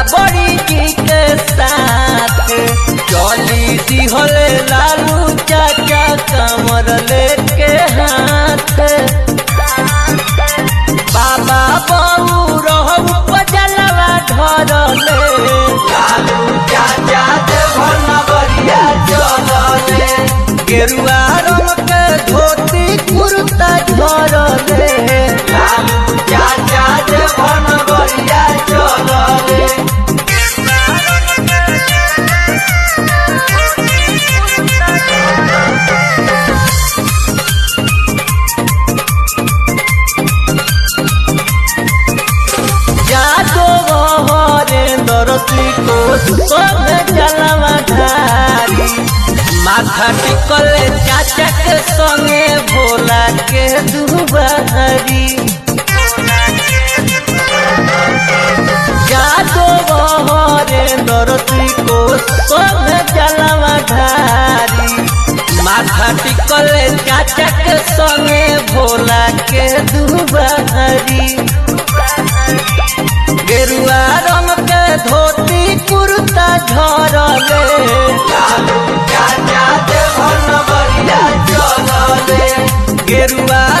बड़ी जी के साथ चली दिहले लालू चाचा कमर लेके हाथ बाबा बहू रहू पजलवा धरले लालू चाचा देवर नगरिया चलले गेरुआ रंग के धोती कुर्ता झरले लालू चाचा देवर नगरिया चलले जादो हरेंद्र को सब जलवा ढारी माथा टिकल चाचा के संगे भोला के दुबारी जादो हरेंद्र को सब जलवा ढारी माथा टिकल चाचा के संगे भोला के दुबारी गेरुआ रंग के धोती कुर्ता झरले लालू चाचा देवर नगरिया चलले गेरुआ